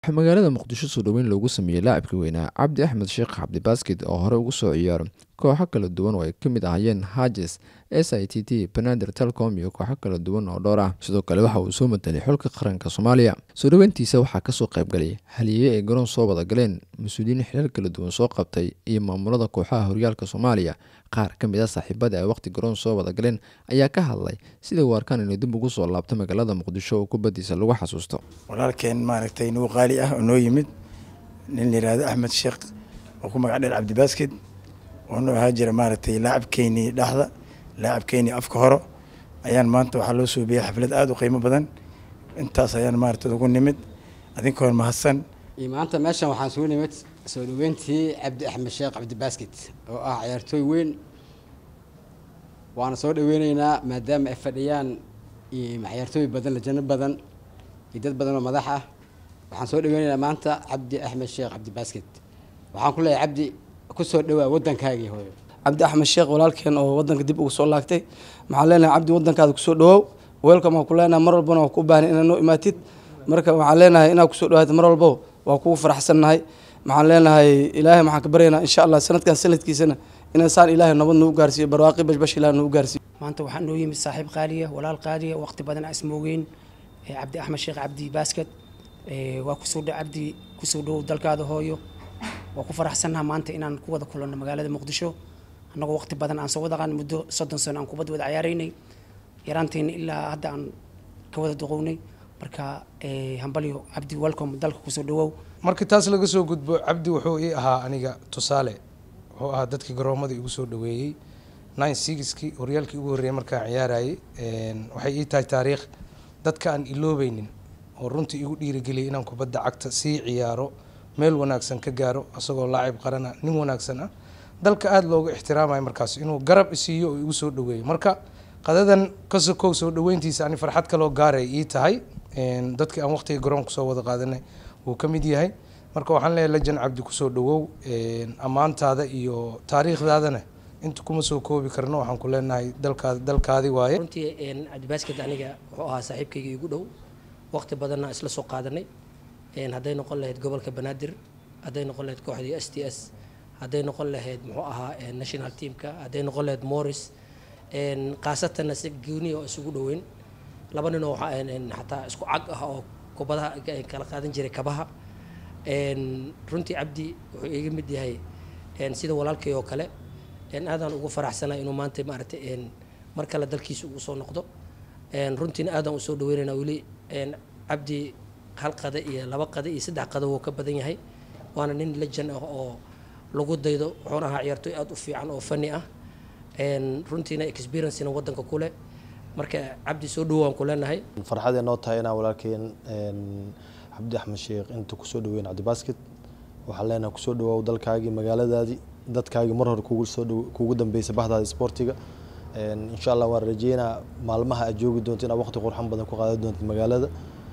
waxaa magaalada muqdisho soo dhoweyn loogu sameeyey laacibka weynaa cabdi axmed sheekh cabdi baskid oo hore ugu soo ciyaaro kooxo kala duwan oo ay ka mid ahayeen hajes s i t t banadir telcom iyo kooxo kala duwan oo dhowr ah sidoo kale waxa uu soo matelay xulka qaranka soomaaliya soo dhoweyntiisa waxaa kasoo qaybgalay haliye ay garoon soo wada galeen mas-uuliyiin xilal kala duwan soo qabtay iyo maamulada kooxaha horyaalka soomaaliya qaar ka mid a saaxiibada ay waqti garoon soo wada galeen ayaa ka hadlay sida uu arkaan inuu dib ugu soo laabto magaalada muqdisho oo kubadiisa lagu xasuusto walaalkeen maaragtay nuu qaali ah oo noo yimid nin la yihahdo axmed sheekh oo ku magac dheer cabdibaskid oo noo ahaa jira maaragtay laacabkeynii dhexda laacabkeynii afka horo ayaan maanta waxaa loo suubiyey xaflad aada u qiimo badan intaas ayaan maaragtay ugu nimid adinkoon mahadsan iyo maanta meeshan waxaan soo nimid soo dhaweyntii cabdi axmed sheekh cabdibasket oo ah ciyaartooy weyn waana soo dhaweyneynaa maadaama ay fadhiyaan ciyaartooy badan lajano badan iyo dad badan oo madax ah waxaan soo dhaweyneynaa maanta cabdi axmed sheekh cabdibasket waxaan ku leeyahay cabdi kusoo dhawaa waddankaagii hooyo cabdi axmed sheekh walaalkeen oo wadanka dib ugu soo laagtay maxaan leenahay cabdi wadankaada kusoo dhawaaw weelkam waan ku leenahay mar walbana waa ku baahnay inaad noo imaatid marka waxaan leenahay inaad kusoo dhawaatid mar walbo waa kugu faraxsannahay maxaan leenahay ilaahay maxaan ka baryaynaa insha allah sanadkan sanadkiisana inaan saan ilaahay nabad nagu gaarsiiyo barwaaqi bashbash ilaah nagu gaarsiiyo maanta waxaa noo yimid saaxiib qaaliya walaal qaaliya waqti badan aan ismoogeyn cabdi axmed sheekh cabdi baasket waa kusoo dha cabdi kusoo dhowow dalkaada hooyo waa ku faraxsannaha maanta inaan ku wada kulanno magaalada muqdisho annagoo waqti badan aan soo wada qaan muddo soddon sano aan kubad wada ciyaaraynay yaraantayna ilaa hadda aan ka wada duqownay marka hambalyo cabdi welcome dalka kusoo dhawow marka taas laga soo gudbo cabdi wuxuu ii ahaa aniga tusaale wuxuu ahaa dadkii garoomada igu soo dhaweeyey nine sixkii horyaalkii ugu horreeyay markaan ciyaarayay waxay ii tahay taariikh dadka aan iloobeynin oo runtii igu dhiirigeliyay inaan kubadda cagta sii ciyaaro meel wanaagsan ka gaaro asagoo laacib qarana nin wanaagsan ah dalka aada looga ixtiraamayo markaas inuu garab isiiyo oo igu soo dhaweeyo marka qadadan ka sokow soo dhaweyntiisa ani farxad kaloo gaaray ii tahay dadkii aan waqtiga garoonka soo wada qaadanay wuu ka mid yahay marka waxaan leeyahay lajan cabdi kusoo dhawow ammaantaada iyo taariikhdaadana inta kuma soo koobi karno waxaan ku leenahay dalkaad dalkaadi waaye runtii cabdibasket aniga wuxuu ahaa saaxiibkayga igu dhow waqti badanna isla soo qaadanay hadday noqon lahayd gobolka banaadir hadday noqon lahayd kooxdii s t s hadday noqon lahayd muxuu ahaa national teamka hadday noqon lahayd morris khaasatanna si gooniya oo isugu dhoweyn laba nin oo xataa isku cag ah oo kubadaha kala qaadan jiray kabaha runtii cabdi wuxuu iga mid yahay sida walaalkay oo kale aadaan ugu faraxsanay inuu maanta maaragtay mar kale dalkiisa ugu soo noqdo runtiina aadaan usoo dhaweynayna weli cabdi hal qada iyo laba qada iyo saddex qada wuu ka badan yahay waana nin lejan ah oo lagu daydo wuxuuna ahaa ciyaartooy aada u fiican oo fani ah runtiina experiencena wadanka kuleh marka cabdi soo dhawaan ku leenahay farxadee noo tahay inaan walaalkeen cabdi axmed sheekh inta kusoo dhaweyn cabdibasket waxaan leenahay kusoo dhawaaw dalkaagii magaaladaadii dadkaagii mar hore kugu dambeysay bahdaada sportiga insha allah waan rajeynaa maalmaha aad joogi doonto inaad waqti qurxan badan ku qaadan doonto magaalada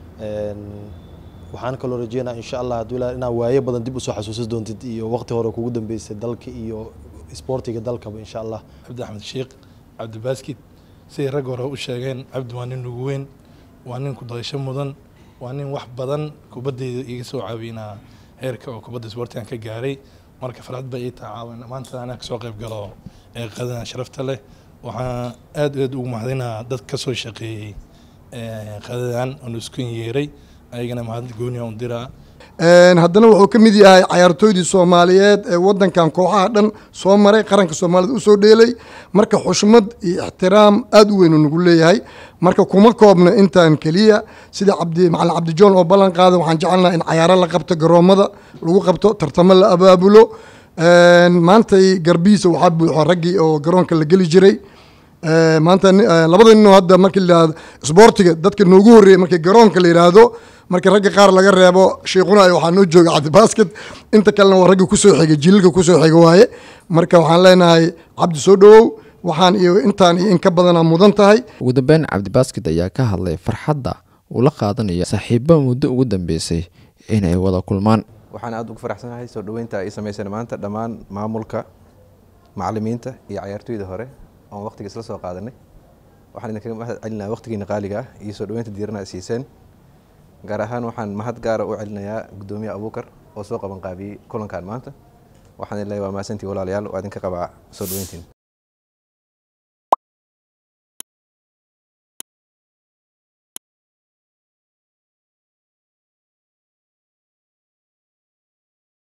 waxaan kaloo rajeynaa insha allah hadduu ilaa inaad waaye badan dib usoo xasuusan doontid iyo waqti hore kugu dambeysay dalka iyo sportiga dalkaba insha allah cabdi axmed sheekh cabdibasket siday rag hore u sheegeen cabdi waa nin ugu weyn waa nin kudayasho mudan waa nin wax badan kubadeyda iga soo caawinaa heerka oo kubadda sportigan ka gaaray marka farxad bay ii tahay caawin maanta anaa kasoo qayb galo ee qadadan sharafta leh waxaan aad aad ugu mahadinaa dad kasoo shaqeeyey qadadan oon isku yeeray ayagana mahad gooniya un diraa haddana wuxuu ka mid yahay cayaartooydii soomaaliyeed ee wadankan kooxaha dhan soo maray qaranka soomaaliyed usoo dheelay marka xushmad iyo ixtiraam aada u weyn uu nagu leeyahay marka kuma koobno intaan keliya sida cabdi macalin cabdijoon oo ballan qaada waxaan jecelnaha in cayaaro la qabto garoomada lagu qabto tartamo la abaabulo maantay garbihiisa waxaa buuxo raggii oo garoonka la geli jiray maanta labada ninoo hadda markii la yihahdo isboortiga dadka noogu horreeyay markii garoonka la yidhaahdo marka ragga qaar laga reebo shiikhuna waxaa noo jooga cabdibasket inta kalena waa ragga kusoo xigay jiilka kusoo xiga waaye marka waxaan leenahay cabdi soo dhawow waxaan iyo intaan iyo in ka badanaa mudan tahay ugu dambeyn cabdibasket ayaa ka hadlay farxadda uu la qaadanayo saaxiibo muddo ugu dambeysay inay wada kulmaan waxaan aada ugu faraxsanahay soo dhaweynta ay sameyseen maanta dhammaan maamulka macalimiinta iyo cayaartooyda hore oon waqtiga isla soo qaadanay waxaan idinkaga mahad celinaa waqtigiina qaaliga ah iyo soo dhaweynta diirana siiseen gaar ahaan waxaan mahad gaara u celinayaa guddoomiye abuukar oo soo qaban qaabiyey kulankan maanta waxaan leeyahay waa mahadsantii walaalayaal waa idinka qabaa soo dhaweyntiin